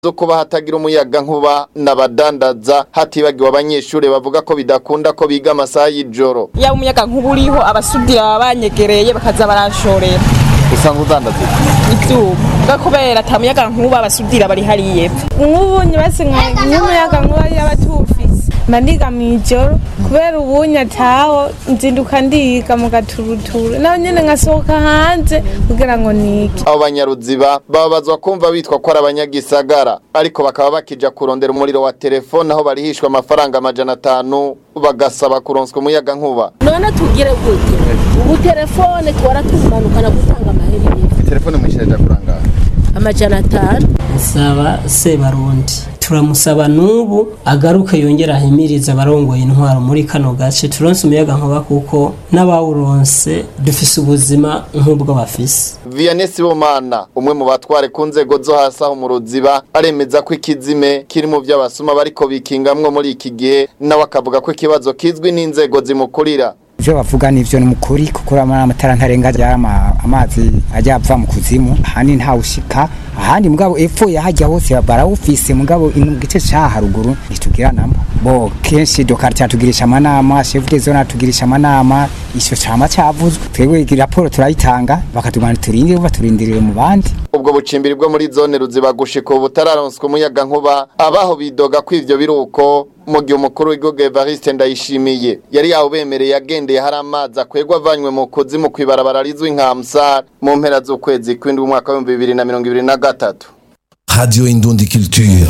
zo kuba hatagira umuyaga nkuba n'abadandaza hatibagiwe abanyeshuri bavuga ko bidakunda ko biga amasaha y'ijoro yaba umuyaga nkuba uriho abasudira baba banyegereye bakaza baranshorera usanga udandaza ivyuma bwa kubera ata muyaga nkuba abasudira bari hariya epfo nk'ubu nyubatse nk'umuyaga nkuba yaba tuwufise mba ndiga mw'ijoro kubera ubunye ataho nzinduka ndiga mu gaturuturu naho nyene ngasohoka hanze kugira ngo nige abo banyaruziba bababazwa kumva bitwa ko ari abanyagisagara ariko bakaba bakija kurondera umuriro wa telefone aho barihishwa amafaranga amajana atanu bagasaba kuronswa umuyaga nkuba none tugire gute ubu telefone twara tumanukana gutanga amahera telefone mwishyiraje kurangara amajana atanu saba sebarundi turamusaba n'ubu agaruke yongera ahimiriza abarongoye intwaro muri kano gace turonse umuyaga nkuba kuko n'abawuronse dufise ubuzima nk'ubwo bafise Vianney Sibomana umwe mu batware ku nzego zo hasi aho mu ruziba aremeza ko ikizime kiri mu by'abasuma bariko bikingamwo muri iki gihe nawe akavuga ko ikibazo kizwi n'inzego zimukurira ibyo bavuga nivyo ni mukuri kuko urabona amatara ntarenga ryama amazi ajya ava mu kuzimu ahandi ntawushika ahandi mugabo epfo yahajya hose barawufise mugabo ino mu gice ca haruguru ntitugira namba bo kenshi dokarti atugirisha amanama chef de zone atugirisha amanama ico cama cavuzwe twebwe raporo turayitanga bakatugana turindire baturindirire mu bandi ubwo bucimbiri bwo muri zone ruziba gushika ubu butararonswa umuyaga nkuba abaho bidoga ko ivyo biruko mu gihe umukuru w'igihugu Evariste Ndayishimiye yari yawubemereye agendeye hari amazi akwegwa avanywe mu kuzimu kw'ibarabara rizwi nka Amsar mu mpera z'ukwezi kw'indwi umwaka w'ibihumbi bibiri na mirongo ibiri na gatatu Radio Indundi Culture.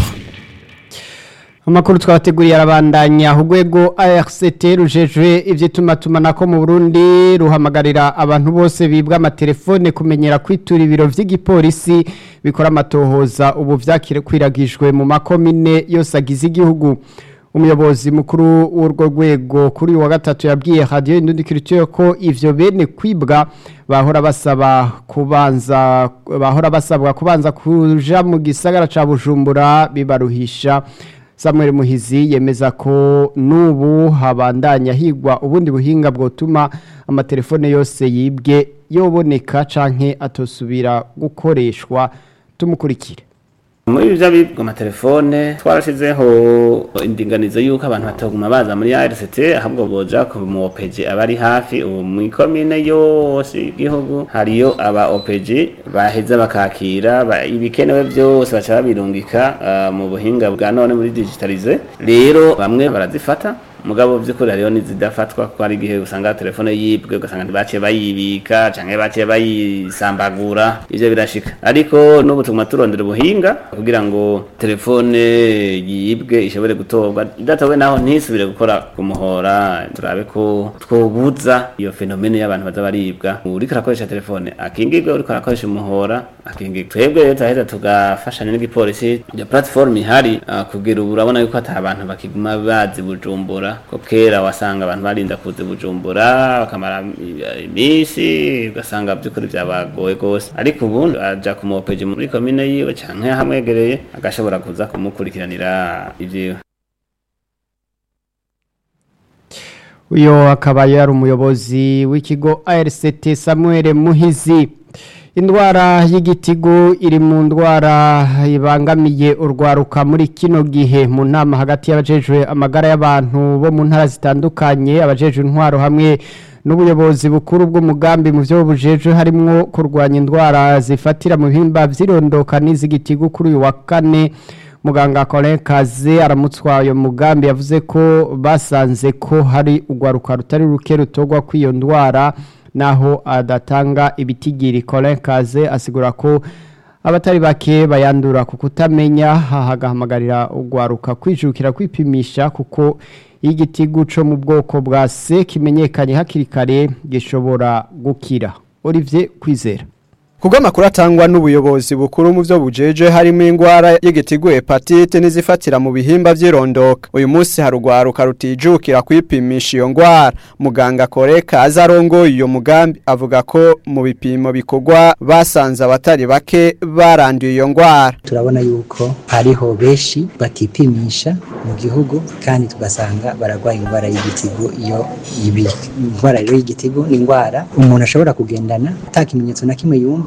Amakuru twabateguriye arabandanya urwego ARCT rujejwe ivy'itumatumanako mu Burundi ruhamagarira abantu bose bibwa amatelefone kumenyera kwitura ibiro vy'igipolisi bikora amatohoza ubu vyakwiragijwe mu makomine yose agize igihugu umuyobozi mukuru w'urwo rwego kuri uyu wa gatatu yabwiye radio Indundi Culture ko ivyo bene kwibwa bahora basaba kubanza bahora basabwa kubanza kuja mu gisagara ca Bujumbura bibaruhisha Samuel Muhizi yemeza ko nubu habandanya higwa ubundi buhinga bwotuma amatelefone yose yibwe yoboneka canke atosubira gukoreshwa tumukurikire muri ibyo bibwa amatelefone twarashizeho indinganizo y'uko abantu bataguma baza muri RCT ahubwo boja ku mu OPG abari hafi ubu mu ikomine yose y'igihugu hariyo aba OPG baheza bakakira ba- ibikenewe byose baca babirungika ah, mu buhinga bwa none muri digitalize rero bamwe barazifata mugabo by'ukuri hariho n'izidafatwa kuko hari igihe usanga telefone yibwe ugasanga ntibaciye bayibika canke baciye bayisambagura ivyo birashika ariko n'ubu tuguma turondera ubuhinga kugira ngo telefone yibwe ishobore gutorwa idatowe naho ntisubire gukora ku muhora turabe ko twobuza iyo fenomene y'abantu baza baribwa uriko arakoresha telefone akingirwe uriko arakoresha umuhora akingirwe twebwe rero turaheza tugafashanya n'igipolisi ya platform ihari ah, kugira ubu urabona yuko ata abantu bakiguma bazi bujumbura ko kera wasanga abantu barinda kuza bujumbura bakamara i- iminsi ugasanga by'ukuri byabagoye gose ariko ubu aja kumuopeje muri komine yiwe canke hamwegereye agashobora kuza kumukurikiranira ivyiwe uyo akaba yari umuyobozi w'ikigo ARCT Samuel Muhizi indwara y'igitigu iri mu ndwara ibangamiye urwaruka muri kino gihe mu nama hagati y'abajejwe amagara y'abantu bo mu ntara zitandukanye abajejwe intwaro hamwe n'ubuyobozi bukuru bw'umugambi mu byo bujejwe harimwo kurwanya indwara zifatira mu bihimba vy'irondoka n'iz'igitigu kuri uyu wa kane muganga Colin Kaze aramutswa uyo mugambi yavuze ko basanze ko hari urwaruka rutari ruke rutogwa kw'iyo ndwara naho adatanga ibitigiri Colin Kaze asigura ko abatari bake bayandura ku kutamenya hahagahamagarira urwaruka kwijukira kwipimisha kuko iyo igitigu co mu bwoko bwa C kimenyekanye hakiri kare gishobora gukira Olivier Kwizera Kubwo amakuru atangwa n'ubuyobozi bukuru mu byo bujeje harimo ingwara y'igitigu hepatite n'izifatira mu bihimba by'irondoka. Uyu munsi harugwaruka rutijukira kwipimisha iyo ngwara. Muganga Koreka azarongo iyo mugambi avuga ko mu bipimo bikorwa basanze abatari bake baranduye iyo ngwara. turabona yuko hariho benshi batipimisha mu gihugu kandi tugasanga baragwaye indwara y'igitigu iyo ibi indwara rero y'igitigu ni indwara umuntu ashobora kugendana ata kimenyetso na kimwe yumva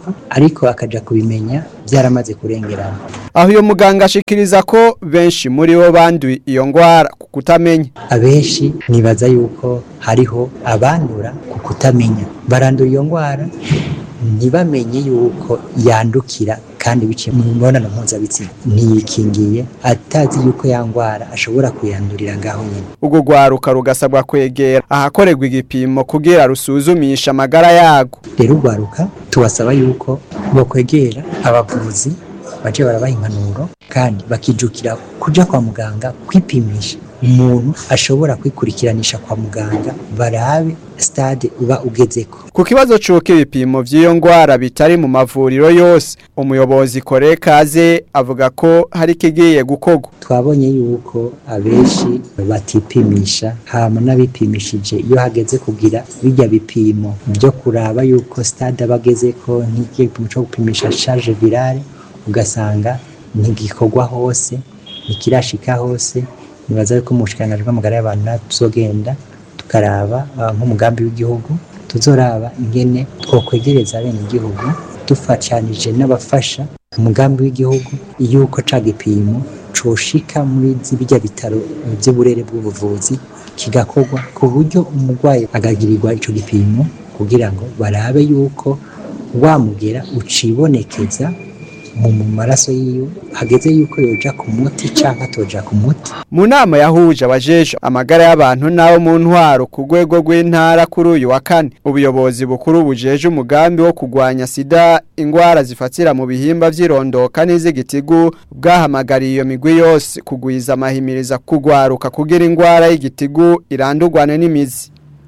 kubyumva ariko akaja kubimenya byaramaze kurengerana aho uyo muganga ashikiriza ko benshi muri bo banduye iyo ngwara ku kutamenya abenshi nibaza yuko hariho abandura ku kutamenya barandura iyo ngwara ntibamenye yuko yandukira kandi biciye mu mibonano mpuzabitsina ntiyikingiye atazi yuko ya ngwara ashobora kuyandurira ngaho nyine ubwo rwaruka rugasabwa kwegera ahakorerwa igipimo kugira rusuzumisha amagara yago rero urwaruka tubasaba yuko bokwegera abavuzi baje barabaha impanuro kandi bakijukira kuja kwa muganga kwipimisha umuntu ashobora kwikurikiranishwa kwa muganga barabe stade uba ugezeko ku kibazo c'uko ibipimo vy'iyo ngwara bitari mu mavuriro yose umuyobozi kore kaze avuga ko hari ikigiye gukorwa twabonye yuko abenshi batipimisha hama n'abipimishije iyo hageze kugira bijya bipimo byo kuraba yuko stade aba agezeko nk'igipimo cyo gupimisha charge virale ugasanga ntigikorwa hose ntikirashika hose nibaza yuko mu bushikiranganji bw'amagara y'abantu natwe tuzogenda tukaraba ah, nk'umugambi w'igihugu tuzoraba ingene twokwegereza bene igihugu dufatanije n'abafasha umugambi w'igihugu yuko ca gipimo coshika muri bijya bitaro by'uburere bw'ubuvuzi kigakorwa ku buryo umurwayi agagirirwa ico gipimo kugira ngo barabe yuko wamugera ucibonekeza mu mu maraso yiwe hageze yuko yoja ku muti canke atoja ku muti mu nama yahuje abajeje amagara y'abantu n'abo mu ntwaro ku rwego rw'intara kuri uyu wa kane ubuyobozi bukuru bujeje umugambi wo kurwanya sida ingwara zifatira mu bihimba vy'irondoka n'iz'igitigu bwahamagariye iyo migwi yose kugwiza amahimiriza kugwaruka kugira ingwara y'igitigu irandurwane n'imizi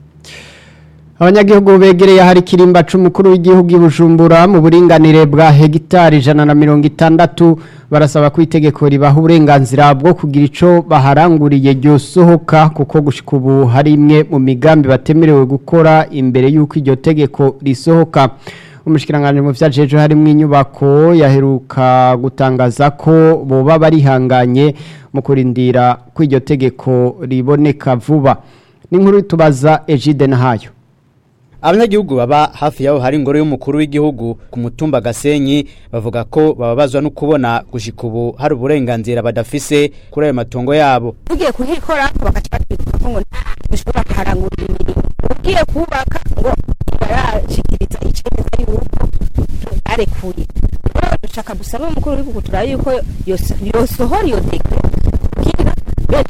abanyagihugu begereye ahari ikirimba c'umukuru w'igihugu i Bujumbura mu buringanire bwa hegitari ijana na mirongo itandatu barasaba ko itegeko ribaha uburenganzira bwo kugira ico baharanguriye ryosohoka kuko gushika ubu hari imwe mu migambi batemerewe gukora imbere y'uko iryo tegeko risohoka umushikiranganje mu vyajeje harimwo inyubako yaheruka gutangaza ko boba barihanganye mu kurindira ko iryo tegeko riboneka vuba n'inkuru tubaza Egide Nahayo abanyagihugu baba hafi yaho hari ingoro y'umukuru w'igihugu ku mutumba gasenyi bavuga ko bababazwa no kubona gushika ubu hari uburenganzira badafise kuri ayo matongo yabo ugiye kuhikora bagaca batwibuka ko ngo dushobora kuharangurira imirimo ugiye kubaka ngo barashikiriza icemeza yuko barekuye rero dushaka gusaba umukuru w'igihugu turabe yuko yos- yosohora iyo dekre kugira bene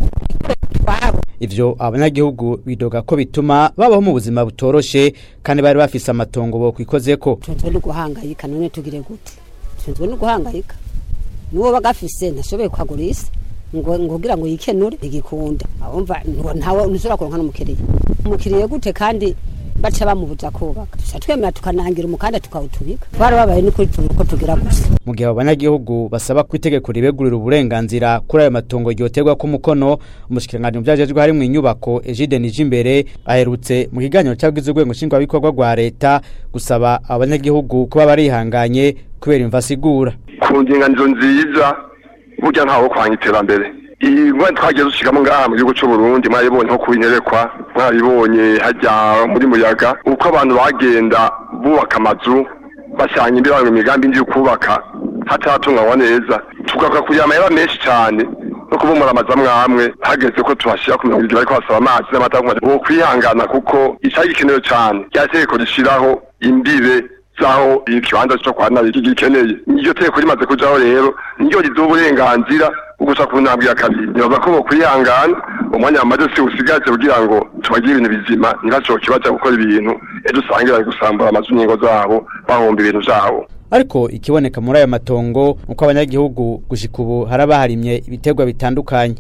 twabo ivyo abanyagihugu bidoga ko bituma babaho mu buzima butoroshe kandi bari bafise amatongo bo kwikozeko tunzwe no guhangayika none tugire gute tunzwe no guhangayika nuwo bagafise ntashoboye kwagurisa ngo ngo kugira ngo yikenure igikunda abumva ngo ntawe nuzura kuronka n'umukiriya umukiriya gute kandi baca bamubuza kubaka tuca twemera tukanangira umukanda tukawutubika twarababaye n'ukuri tuzi ko tugira gusa mu gihe abo banyagihugu basaba ko itegeko ribegurira uburenganzira kuri ayo matongo ryoterwa ko umukono umushikiranganji mu vyajejwe harimwo inyubako Egide Nijimbere aherutse mu kiganiro cyabwize urwego nshingwabikorwa rwa leta gusaba abanyagihugu kuba barihanganye kubera imva asigura ku ndinganizo nziza burya ntawo kwanga iterambere iyi ngwani twagiye dushigamo ngaha mu gihugu c'uburundi mwaribonye nko kubinyerekwa mwaribonye hajya muri muyaga uko abantu bagenda bubaka amazu bashyanye imbere imigambi ndi kubaka hataratunganywa neza tugaruka kugira amahera menshi cyane no kubumura amazu amwe amwe hageze ko tuhashyira ku mirongo ibiri ariko hasaba amazi n'amata wo kwihangana kuko icyari gikenewe cyane rya tegeko rishyiraho imbibe zaho ikibanza cyo kwa nabi gikeneye iryo tegeko rimaze kujaho rero niryo riduha uburenganzira bwo guca ku ntambwe ya kabiri nibaza ko bokwihangana umwanya wamaze si usigaje kugira ngo tubagire ibintu bizima ntibashoboke baja gukora ibintu ejo usange bari gusambura amazu n'ingo zabo bahomba ibintu vyabo ariko ikiboneka muri ayo matongo uko abanyagihugu gushika ubu haraba harimye ibiterwa bitandukanye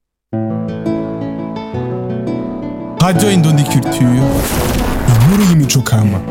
Radio Indundi Culture, inkuru y'imico kama.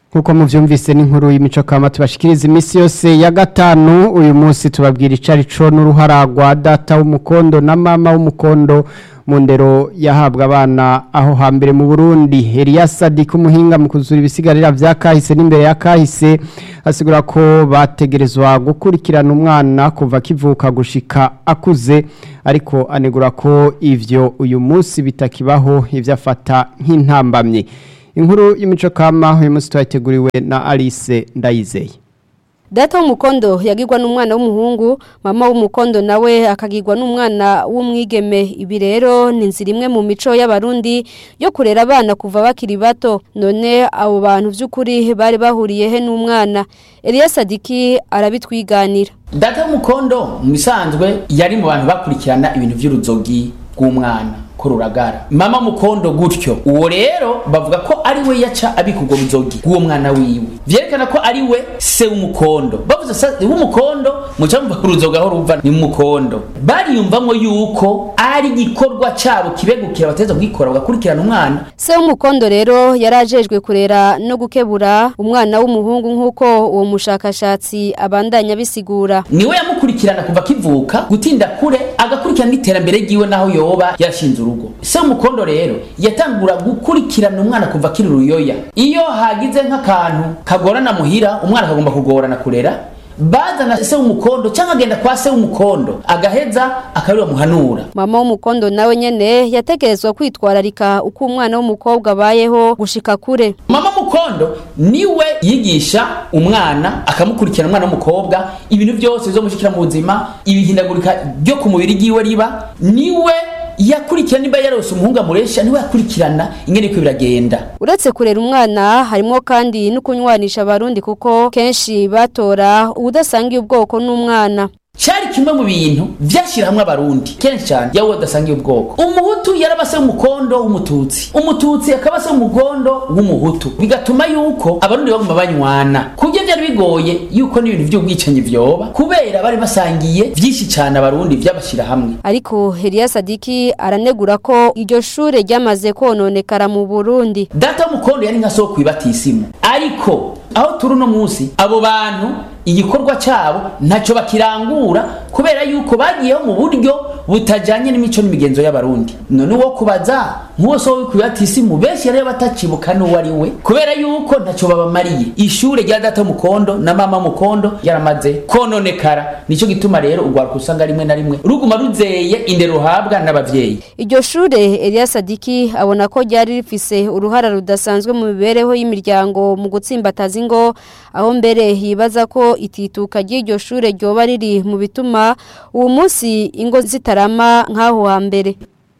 nkuko muvyumvise n'inkuru y'imico kama tubashikiriza imisi yose ya gatanu uyu munsi tubabwira icari co n'uruhara rwa data w'umukondo na mama w'umukondo mu ndero yahabwa abana aho hambere mu Burundi Elias Sadik umuhinga mu kuzura ibisigarira vya kahise n'imbere ya kahise asigura ko bategerezwa gukurikirana umwana kuva kivuka gushika akuze ariko anegura ko ivyo uyu munsi bitakibaho ivyo afata nk'intambamye inkuru y'imico kama uyu munsi twateguriwe na Alice Ndayizeye Data w'umukondo yagirwa n'umwana w'umuhungu mama w'umukondo nawe akagirwa n'umwana w'umwigeme ibi rero ni inzira imwe mu mico y'abarundi yo kurera abana kuva bakiri bato none abo bantu by'ukuri bari bahuriye he n'umwana Elias Sadiki arabitwiganira data w'umukondo mu bisanzwe yari mu bantu bakurikirana ibintu by'uruzogi rw'umwana ko ruragara mama mukondo gutyo uwo rero bavuga ko ari we yaca abika ubwo buzogi bw'uwo mwana wiwe vyerekana ko ari we se w'umukondo bavuze se w'umukondo muca mumva uruzoga aho ruva ni mukondo bariyumvamwo yuko ari igikorwa cabo kibegukira bateza kugikora bagakurikirana umwana se w'umukondo rero yarajejwe kurera no gukebura umwana w'umuhungu nk'uko uwo mushakashatsi abandanya bisigura niwe yamukurikirana kuva kivuka gutinda kure agakurikirana n'iterambere ryiwe naho yoba yarashinze urugo se w'umukondo rero yatangura gukurikirana umwana kuva akiri uruyoya iyo hagize nk'akantu kagorana muhira umwana akagomba kugorana kurera bazana se w'umukondo cyangwa agenda kwa se w'umukondo agaheza akabiri bamuhanura mama w'umukondo nawe nyene yategerezwa kwitwararika uko umwana w'umukobwa abayeho gushika kure mama mukondo niwe yigisha umwana akamukurikirana umwana w'umukobwa ibintu byose bizomushikira mu buzima ibihindagurika ryo ku mubiri ryiwe riba niwe yakurikirana niba yarose umuhungu amuresha niwe yakurikirana ingene ko biragenda uretse kurera umwana harimo kandi no kunywanisha abarundi kuko kenshi batora ubudasangiye ubwoko n'umwana cyari kimwe mu bintu vyashira hamwe abarundi kenshi cyane yawe udasangiye ubwoko umuhutu yarabase umukondo w'umututsi umututsi akaba se umugondo w'umuhutu bigatuma yuko abarundi baguma banywana kubyo byari bigoye yuko n'ibintu by'ubwicanyi vyoba kubera bari basangiye vyinshi cyane abarundi vyabashira hamwe ariko Elias Sadiki aranegura ko iryo shure ryamaze kononekara mu Burundi data w'umukondo yari nka soko ibatisimu ariko aho turi uno munsi abo bantu igikorwa cyabo ntacyo bakirangura kubera yuko bagiyeho mu buryo butajyanye n'imico n'imigenzo y'abarundi none uwo kubaza nk'uwo so wikwibatisi mu benshi rero batakibuka n'uwo ari we kubera yuko ntacyo babamariye ishure rya data mukondo na mama mukondo yaramaze kononekara nicyo gituma rero urwaruka usanga rimwe na rimwe ruguma ruzeye indero ruhabwa n'abavyeyi iryo shure Elias Sadiki abona ko ryari rifise uruhara rudasanzwe mu mibereho y'imiryango mu gutsimbataza ingo aho mbere yibaza ko itituka ry'iryo shure ryoba riri mu bituma uwo munsi ingo zitarama nk'aho hambere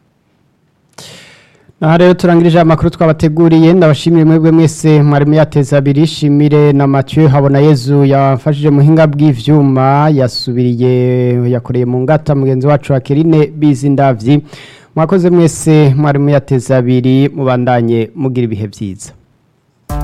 Aha rero turangirije amakuru twabateguriye ndabashimire mwebwe mwese mwari muyateza abiri shimire na Mathieu habona Yezu yafashije muhinga bw'ivyuma yasubiriye yakoreye mu ngata mugenzi wacu Akerine Bizindavyi mwakoze mwese mwari muyateza abiri mubandanye mugira ibihe byiza